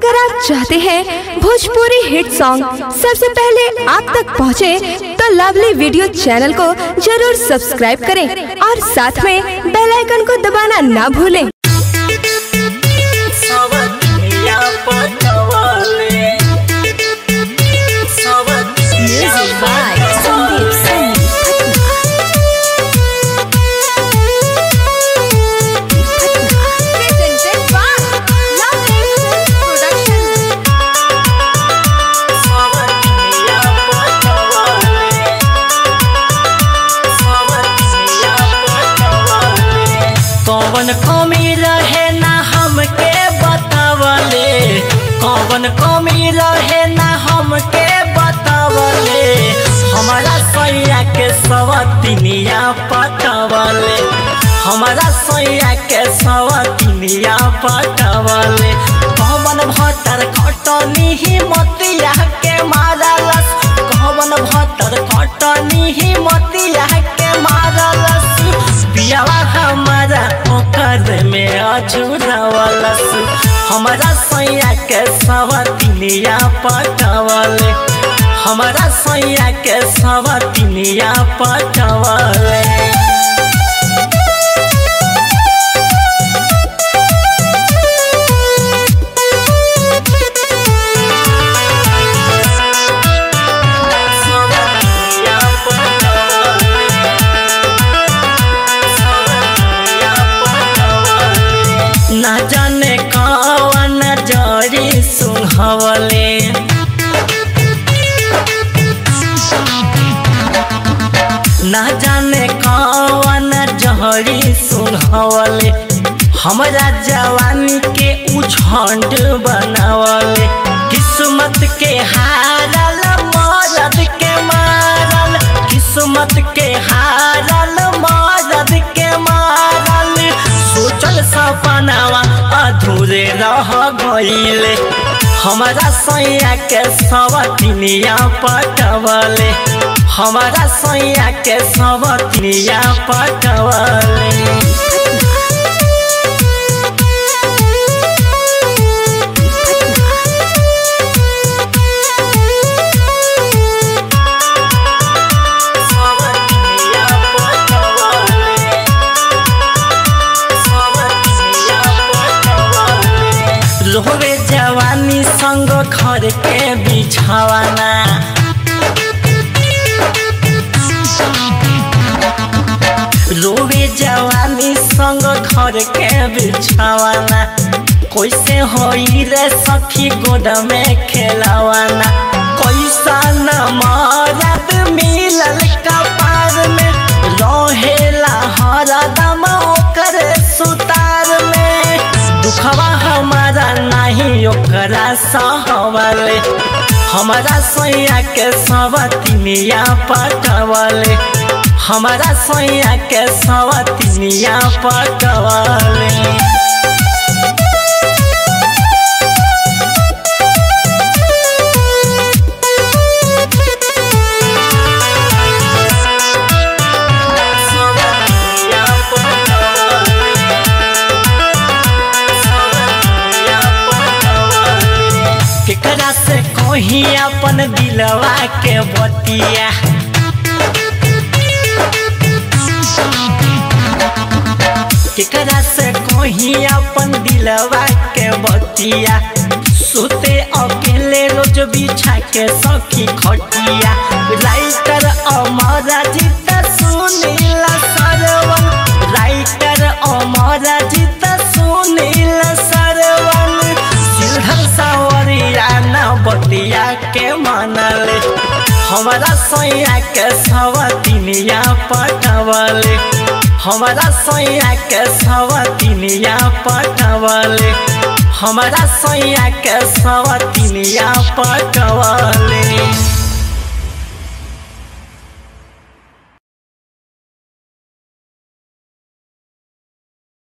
अगर आप चाहते हैं भोजपुरी हिट सॉन्ग सबसे पहले आप तक पहुंचे, तो लवली वीडियो चैनल को जरूर सब्सक्राइब करें और साथ में बेल आइकन को दबाना ना भूलें सवतिया पटवले सवतिया सवतिया पटवले सवतिया पटवले कौन कमी रहे ना हमके बतावले कौन कमी रहे ना हमके बतावले हमारा सैया के सवतिनिया पटवले हमारा सैया के सवतिनिया पटवले कौन भटर खटनी ही मतिया के मारलस कौन भटर खटनी ही मतिया के मारलस पियावा हमारा ओकर में अझुरवलस हमारा सैया के सवतिनिया पटवले हमारा सैया के सवतिनिया पटवले सवतिया पटवले सवतिया पटवले ना जाने कौन जरी सुनहवले ना जाने कौन जहरी सुनहवले हमरा जवानी के उझंड बनावले किस्मत के हारल मरद के मारल किस्मत के हारल मरद के मारल सोचल सपनावा अधूरे रह गईले हमारा सैया के सवतिनिया पटवले हमारा सैया के सवतिनिया पटवले सवतिनिया पटवले सवतिनिया पटवले रोवे जवानी संग घर के बिछावाना रोवे जवानी संग घर के बिछावाना कैसे होई रे सखी गोद में खेलावाना कैसा न मरद मिलल कपार में रहेला हरदम ओकर सुतार में दुखवा हमारा नहीं ओकरा सहवले हमारा सैया के सवतिनिया पटवले हमारा सैया के सवतिनिया पटवले सवतिया पटवले सवतिया पटवले केकरा से कही अपन दिलवा के बतिया केकरा से कही अपन दिलवा के बतिया सुते अकेले रोज बिछा के सखी खटिया राइटर अमरा जीत सुनील सरवन राइटर अमरा जीत सुनील सरवन सिलहर सावरिया न बतिया के मनले हमारा सैया के सवतिनिया पटवले हमारा सैया के सवतिनिया पटवले हमारा सैया के सवतिनिया पटवले